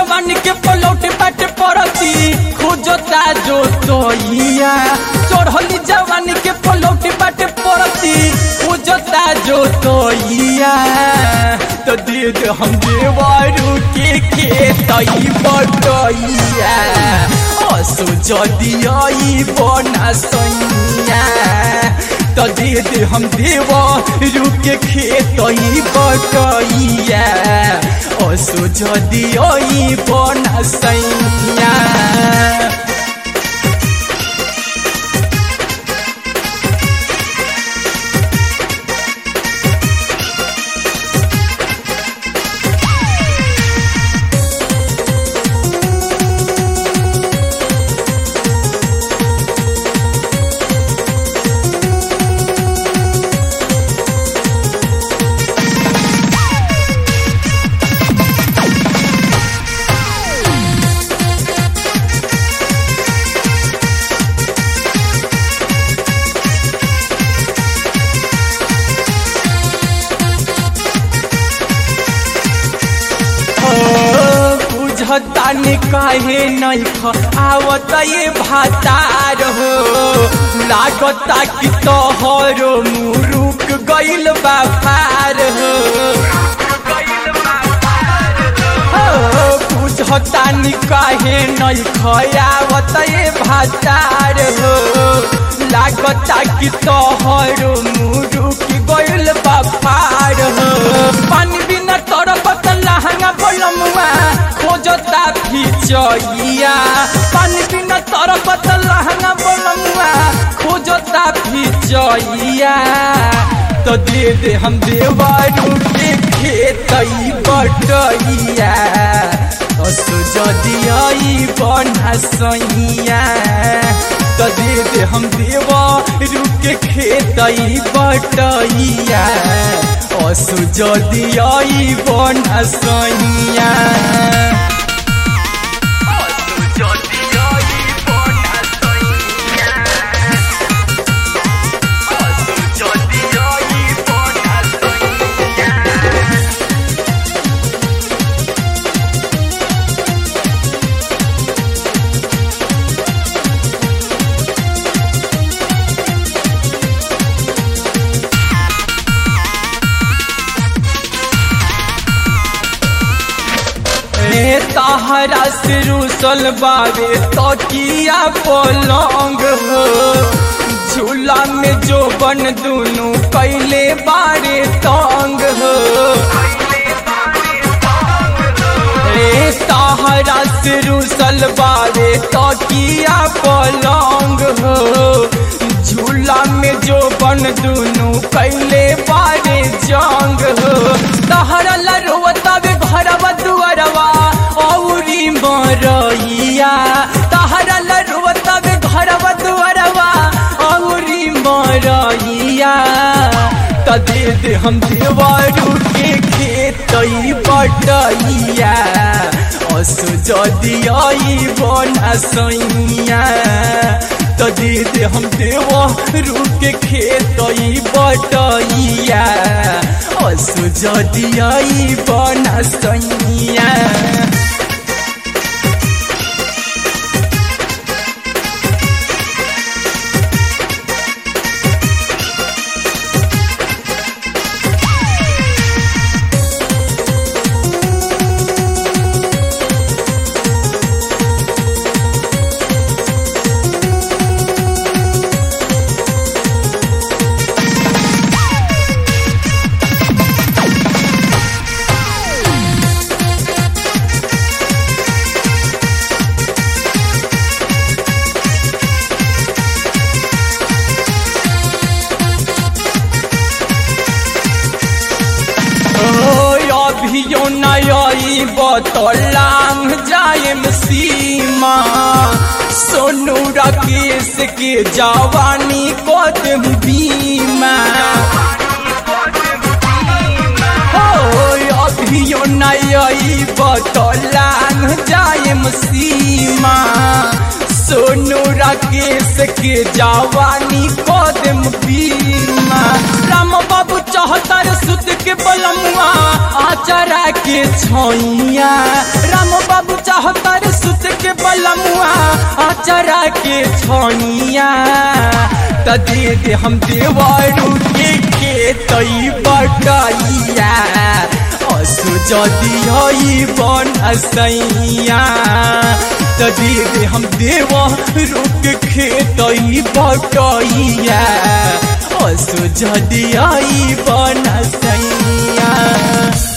जवानी के पलौटे बाटे परती खोजता जो तोइया चढ़ली जवानी के पलौटे बाटे परती खोजता जो तोइया तो दे दे हम देवारू के खेतई बटैया असो जदी आई बना सैया तो दे दे हम देवारू के खेतई बटैया असो जदी आई बना सैया बुझतानी काहे नहीं ख आवत ये भातार हो लागता कि तोहरो मुरुक गइल बा पार हो हो, बुझतानी काहे नहीं ख आवत ये भातार हो लागता कि तोहरो मुरुक गइल बा पार हो पानी बिना तरपत लहंगा बोलमुआ खोजता फिचइया पानी बिना तरपत लहंगा बोलमुआ खोजता फिचइया तो दे दे हम देवारू के खेतई बटइया असो जदी आई बना सैया तो दे दे हम देवारू के खेतई बटइया असो जदी आई बना सैया ए तहरा से रूसल बावे तकिया पलंग हो झूला में जो बन दुनु कैले बारे तंग हो ए तहरा से रूसल बावे तकिया पलंग हो झूला में जो बन दुनु कैले बारे जंग हो तहरा लरुवता बे घरवा दुआरवा औरी मरइया तहरा लरुवता बे घरवा दुआरवा औरी मरइया त दे दे हम देवारू के खेतई बटइया असो जदी आई बना सैया तो दे दे हम देवारू के खेतई बटइया असो जदी आई बना सैया अभियो नई बतलांग जायम सीमा सोनू राकेश के जवानी कदम बीमा हो अभियो नई बतलांग जायम सीमा सोनू राकेश के जवानी कदम बीमा राम बाबू चौहत्तर सुत के बलमुआ आचरा के छैया राम बाबू बलमुआ अचरा के छनिया त दे दे हम देवरू के खेतई बटैया असु जदि हई बन असैया त दे दे हम देवरू के खेतई बटैया असु जदि हई बन असैया